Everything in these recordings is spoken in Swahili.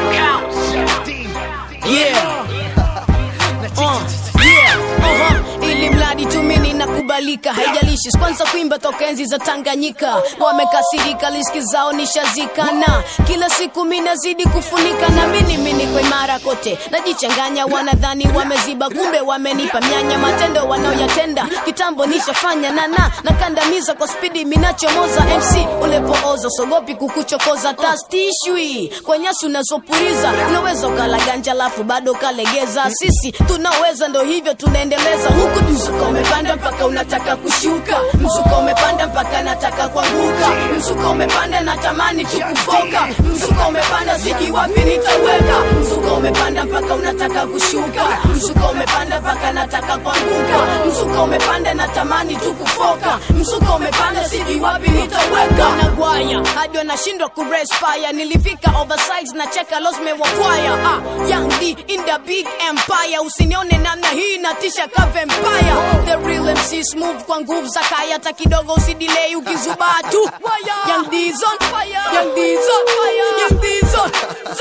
Yeah. Uh, yeah. Uh-huh. Ili mradi tu mimi nakubalika, haijalishi kwanza kuimba toka enzi za Tanganyika. Wamekasirika, liski zao nishazikana, kila siku mimi nazidi kufunika, na mimi mimi kwa imara kote, najichanganya, wanadhani wameziba, kumbe wamenipa myanya, matendo wanaoyatenda kitambo nishafanya, nana nakandamiza kwa spidi, minachomoza MC ulepooza, sogopi kukuchokoza, tastishwi kwa nyasi unazopuriza, unaweza ukala ganja lafu bado ukalegeza, sisi tunaweza, ndo hivyo tunaendeleza huku. Mzuka umepanda mpaka unataka kushuka, mzuka umepanda mpaka nataka kuanguka, mzuka umepanda natamani tukufoka, mzuka umepanda sijui wapi nitaweka, mzuka umepanda mpaka unataka kushuka, mzuka umepanda mpaka nataka kuanguka, mzuka umepanda natamani tukufoka, mzuka umepanda sijui wapi nitaweka, nagwaya hadi wanashindwa kurespire, nilifika oversize na cheka losme wakwaya, ah, young D in the big empire, usinione namna hii natisha ka vampire, the real MC smooth kwa nguvu za kaya, hata kidogo usidilei ukizubaa tu, young D's on fire, young D's on fire, young D's on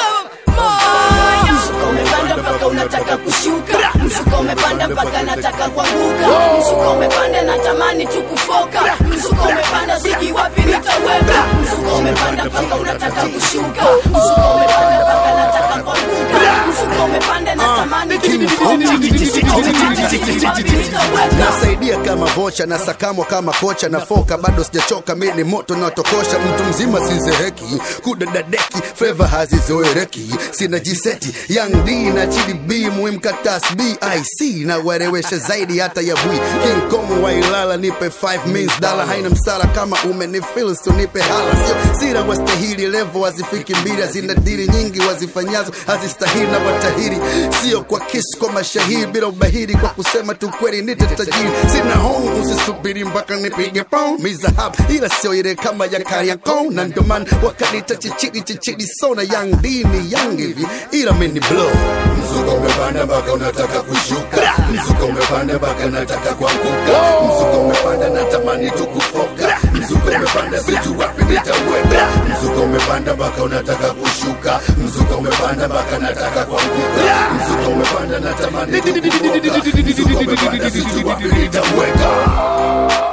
fire. Msuko umepanda mpaka unataka kushuka, msuko umepanda mpaka nataka kuanguka, msuko umepanda natamani tu kufoka, msuko umepanda sijui wapi nitaweka, msuko umepanda mpaka unataka kushuka, msuko umepanda mpaka nataka kuanguka, msuko umepanda natamani tu kufoka, sijui wapi nitaweka. nasaidia kama vocha na sakamwa kama kocha na foka bado sijachoka mi ni moto natokosha mtu mzima sizeheki kudadadeki fleva hazizoereki sina jiseti young d na chidi b muhimkatas bic na warewesha zaidi hata ya bwi king kong wailala nipe 5 mins dala haina msala kama umenifil nipe hala sio sira wastahili levo wazifiki mbili hazina diri nyingi wazifanyazo hazistahili na watahiri sio kwa kisu kwa mashahiri bila ubahiri kwa kusema tu kweli nite tajiri sina hong usisubiri mpaka nipige pong mizahab ila sio ile kama ya kariakon na ndoman wakanita chichiri chichiri sona young d ni young hivi ila mini blow Mzuka umepanda mpaka unataka kushuka, mzuka umepanda mpaka nataka kuanguka, mzuka umepanda natamani tu kufoka, mzuka umepanda sijui wapi nitaweka, mzuka umepanda mpaka unataka kushuka, mzuka umepanda mpaka nataka kuanguka, mzuka umepanda natamani tu kufoka, mzuka umepanda sijui wapi nitaweka.